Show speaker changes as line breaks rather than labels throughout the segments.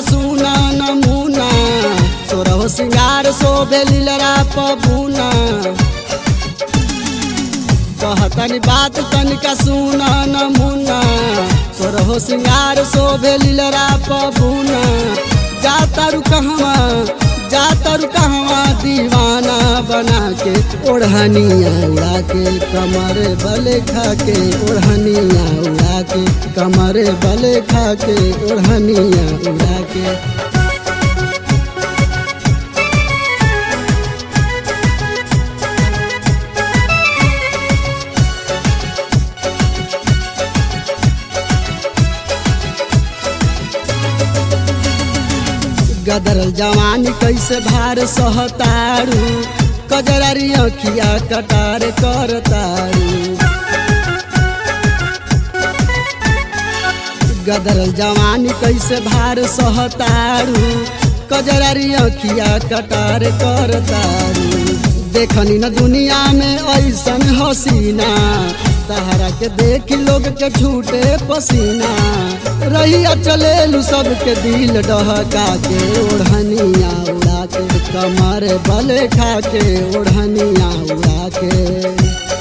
सुना नमूना सोरहो सिंगार शोभे लीलरा पबूना कहतनी बात तनिका सुना नमूना सोरहो सिंगार शोभे लीलरा पबूना जा तारू कहवा जा तारू कहवा दीवाना बना के ओढ़निया उड़ा के कमर बले खा के ओढ़निया उड़ा के कमर बले खा के ओढ़निया उड़ा के गदरल जवानी कैसे भार सहतारू कजरारी अखिया कटार करतारू गदरल जवानी कैसे भार सहतारू कजरारी अखिया कटार करतारू देखनी न दुनिया में ऐसन हसीना तहरा के देख लोग के छूटे पसीना रहिया चलेलू सबके दिल डहका के ओढ़निया उड़ा के कमर बले खा के ओढ़निया उड़ा के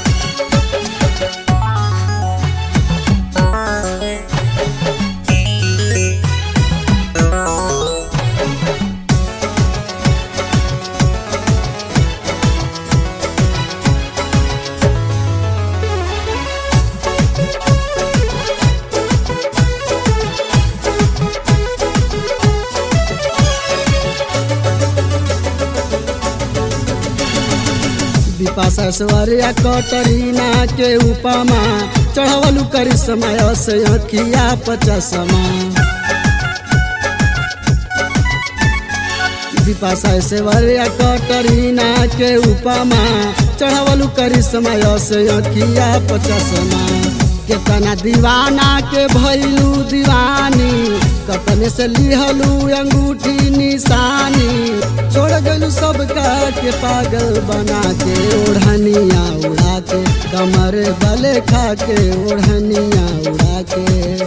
विपाशा स्वरिया कटरीना के उपमा चढ़वलू करिश्मा से अखिया पचसमा विपाशा सेवरिया कटरीना के उपमा चढ़वलू करिश्मा से अखिया पचसमा केतना दीवाना के भैलू दीवानी कतने से लिहलू अंगूठी निशानी छोड़ गलू सबका के पागल बना के ओढ़निया उड़ा के कमर बले खा के ओढ़निया उड़ा के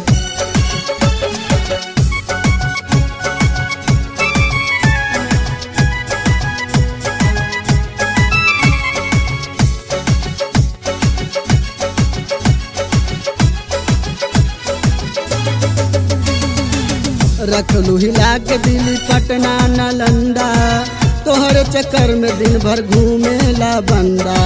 रखलू हिला के दिल्ली पटना नालंदा तोहरे चक्कर में दिन भर घूमेला बंदा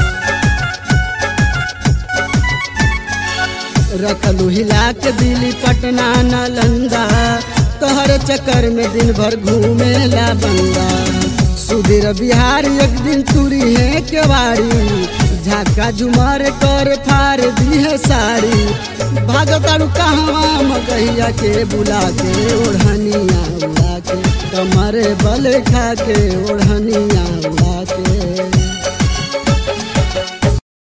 रखलू हिला के दिल्ली पटना नालंदा तोहरे चक्कर में दिन भर घूमेला बंदा सुधीर बिहार एक दिन तुरी है केवाड़ी झाका झुमर कर फार दी है साड़ी भागतारू कहवा मगहिया के बुला के ओढ़निया उड़ा के कमरे बल खा के ओढ़निया उड़ा